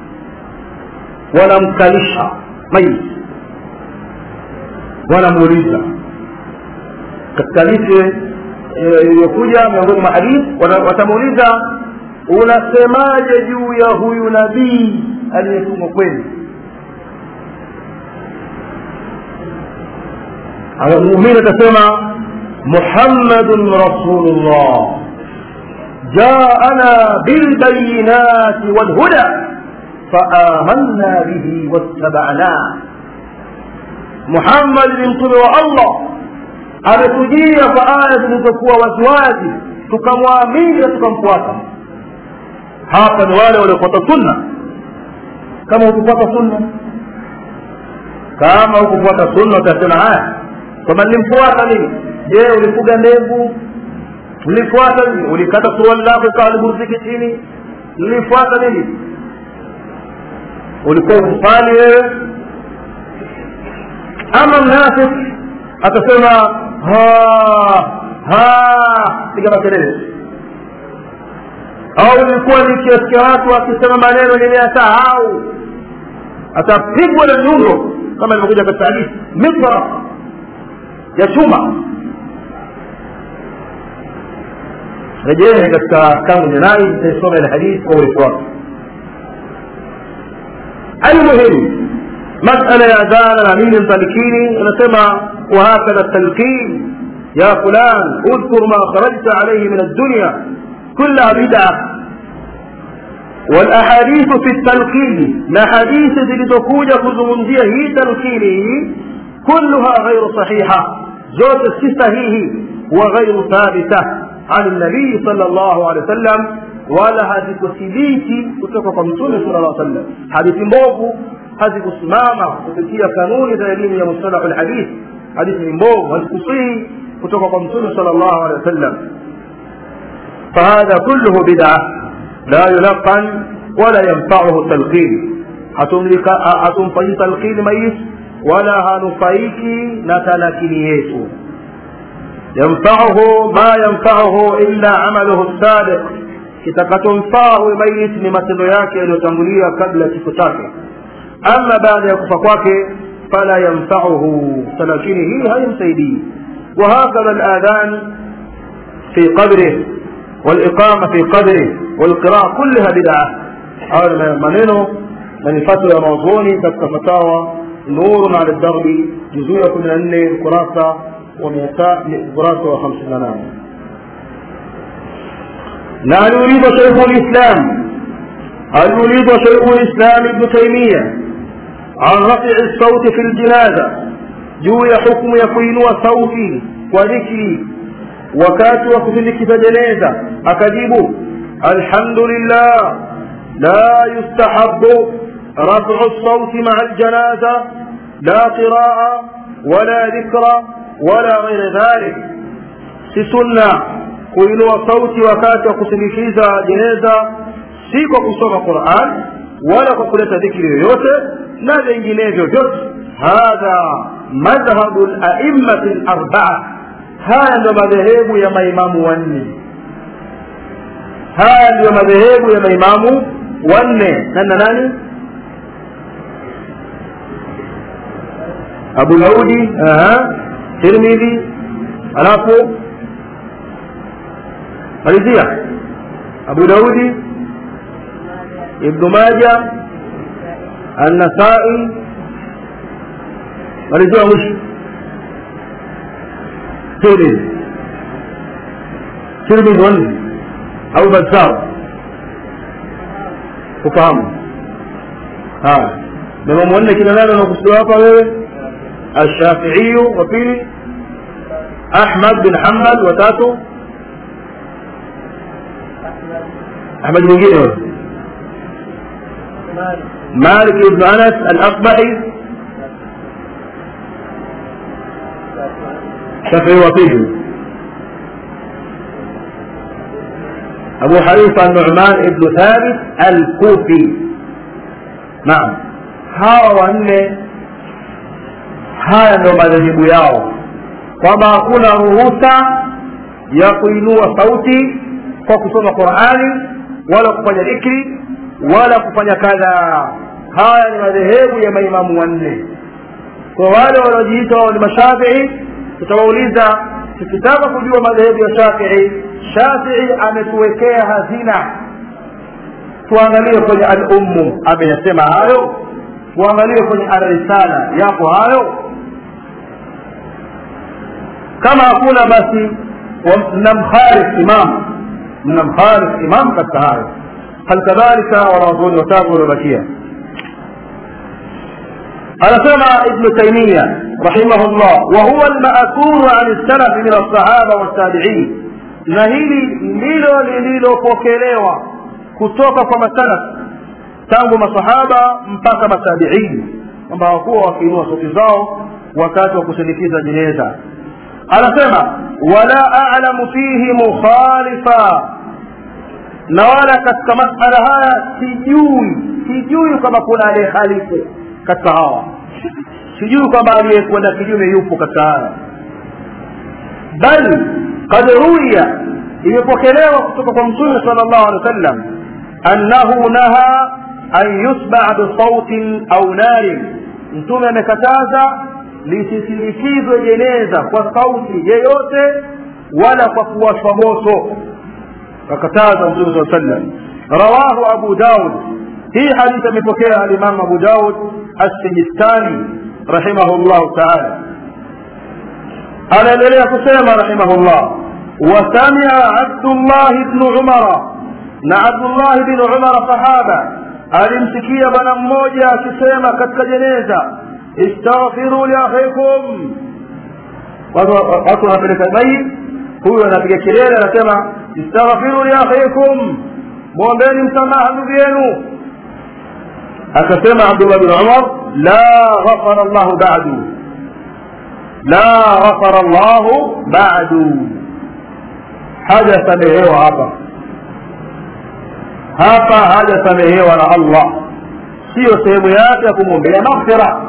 wanamkalisha maiti wanamuuliza katika hadithi iliyokuja miongoni mwa hadithi watamuuliza unasemaje juu ya huyu nabii aliyetumwa kwenu muumini atasema muhammadun rasulullah jaana bilbayinati walhuda faamanna bihi wattabana muhammad ni mtume wa allah ametujia kwa aya zilizokuwa waziwazi tukamwamini na tukamfuata hapa ni wale waliofuata sunna kama hukufuata sunna kama hukufuata sunna utasema haya kwamba nilimfuata nini je ulifuga ndevu ulifuata nini ulikata suruali lako ikawa liburziki chini ulifuata nini ulikuwa usali wewe ama mnafik atasema piga makelele au ilikuwa nikiasikia watu wakisema maneno nimeyasahau atapigwa na nyundo kama ilivyokuja katika hadithi mitra ya chuma rejeeni katika kamu janai itaisoma ile hadithi kwa urefu wake almuhim masala ya adhana na nini mtalikini anasema wahakadha talqin ya fulan udhkur ma kharajta alayhi min addunya kullaha bid'a والاحاديث في التلقين لا حديث zilizokuja kuzungumzia hii talqini hii كلها غير صحيحة زوج الصحيح وغير ثابتة عن النبي صلى الله عليه وسلم ولا hazikuthibiti kutoka kwa mtume sala llah sallam hadithi mbovu hazikusimama kupitia kanuni za elimu ya mustalahu lhadith hadithi ni mbovu hazikusihi kutoka kwa mtume sala llahu alehi wasallam fahadha kulluhu bid'a la yulaqan wala yanfauhu talqin hatumfanyi talqini mayit wala hanufaiki na talakini yetu yanfauhu ma yanfauhu illa amaluhu sabiq kitakachomfaa huyu mayit ni matendo yake yaliyotangulia kabla ya kifo chake ama baada ya kufa kwake fala yanfauhu talakini hii haimsaidii وهكذا الآذان في قبره والإقامة في قبره والقراءة كلها بدعة هذا منينه من فتوى موضوعي كتك فتاوى نور على الدرب جزء من أن الكراسة ومئتاء كراسة وخمسين نام لا يريد شيخ الإسلام هل يريد شيخ الإسلام ابن تيمية عن رفع الصوت في الجنازة juu ya hukumu ya kuinua sauti kwa dhikri wakati wa kusindikiza jeneza akajibu alhamdulillah la yustahabu رفع الصوت مع الجنازة لا قراءة ولا ذكر ولا غير ذلك si sunna kuinua sauti wakati wa kusindikiza jeneza si kwa kusoma quran wala kwa kuleta dhikri yoyote na vinginevyo vyote hadha madhhabu laimati larbaa haya ndio madhehebu ya maimamu wanne haya ndiyo madhehebu ya maimamu wanne nana nani abu daudi tirmidhi alafu malizia abu daudi ibnu maja النسائي malizia mwisho tirmidhi tirmidhi wanne au bazar ufahamu haya maimamu wanne kina nani wanakusudiwa hapa wewe alshafiiyu wa pili ahmad bin hambal watatu ahmad mwingine wewe مالك بن انس الاصبحي شافعي وفيه ابو حنيفه النعمان بن ثابت الكوفي نعم hawa wanne haya ndio madhehebu yao kwamba hakuna ruhusa ya kuinua sauti kwa kusoma qurani wala kufanya dhikri wala kufanya kadha haya ni madhehebu ya maimamu wanne kwa wale wanaojiita wao ni mashafii tutawauliza tukitaka kujua madhehebu ya shafii shafii ametuwekea hazina tuangalie kwenye al-ummu ameyasema hayo tuangalie kwenye al-risala yapo hayo kama hakuna basi mnamkharif imam mnamkharif imam katika hayo hal kadhalika wanawazuoni watatu waliobakia anasema ibnu taimia rahimahullah wahuwa lmaakuru an lsalafi min alsahaba waltabiin na hili ndilo lililopokelewa kutoka kwa masalaf tangu masahaba mpaka matabiini kwamba hawakuwa wakiinua sauti zao wakati wa kusindikiza jeneza anasema wala alamu fihi mukhalifa na wala katika masala haya sijui sijui kama kuna aliyehalifu katika hawa sijui kwamba aliyekwenda kinyume yupo katika haya bal kad ruya imepokelewa kutoka kwa mtume sala llahu alehi wa sallam annahu naha an yusbaa bisautin au narin mtume amekataza lisisindikizwe jeneza kwa sauti yeyote wala kwa kuwashwa moto akataza mtume saa sallam rawahu abu daud hii hadithi amepokea alimamu abu daud assijistani rahimahullahu taala anaendelea kusema rahimahullah wasamia abdullahi bnu umara na abdullahi bnu umara sahaba alimsikia bwana mmoja akisema katika jeneza istaghfiru liakhikum watu wanapeleka mayit huyu anapiga kelele anasema istaghfiru liakhikum mwombeni msamaha ndugu yenu akasema abdullah bin umar la ghafara llahu badu la ghafara llahu badu hajasamehewa hapa hapa hajasamehewa na allah siyo sehemu yake ya kumwombea maghfira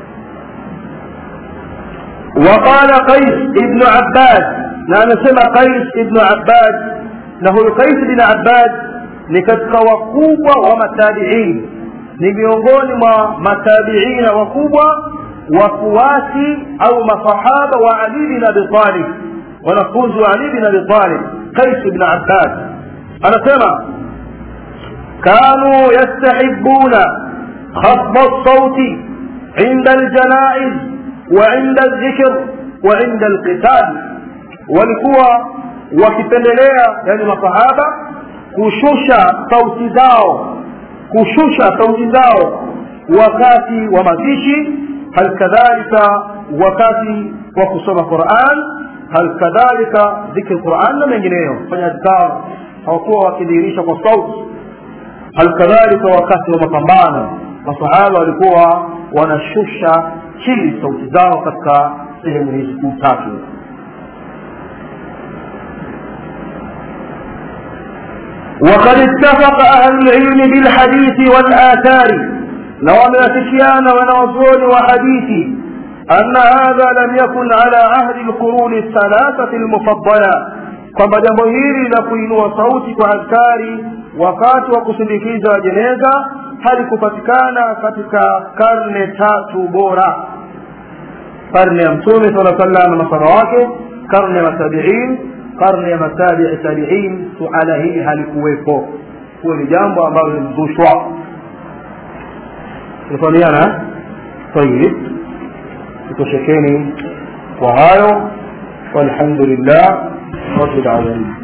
وقال قيس ابن عباد na anasema qais ibnu abbad na huyu qais bin abbad ni katika wakubwa wa matabiin ni miongoni mwa matabiina wakubwa wafuasi au masahaba wa ali bin abi talib wanafunzi wa ali bin abi talib qais ibn abbad anasema كانوا يستحبون خفض الصوت عند الجنائز وعند الذكر وعند القتال walikuwa wakipendelea yani masahaba kushusha sauti zao kushusha sauti zao wakati wa mazishi halikadhalika wakati wa kusoma quran halikadhalika dhikri quran na mengineyo fanya adkar hawakuwa wakidhihirisha kwa sauti halikadhalika wakati wa mapambano masahaba walikuwa wanashusha chini sauti zao katika sehemu hizi kuu tatu وقد اتفق أهل العلم بالحديث والآثار لو أمرتكيان ونوزون وحديثي أن هذا لم يكن على عهد القرون الثلاثة المفضلة kwamba jambo hili la kuinua sauti kwa askari wakati wa kusindikiza jeneza halikupatikana katika karne tatu bora karne ya mtume sala sallam na masara wake karne ya matabiin karne ya matabii tabiin suala hili halikuwepo huo ni jambo ambalo limezushwa tunafahamiana tayib tutoshekeni kwa hayo walhamdulillah rabbil alamin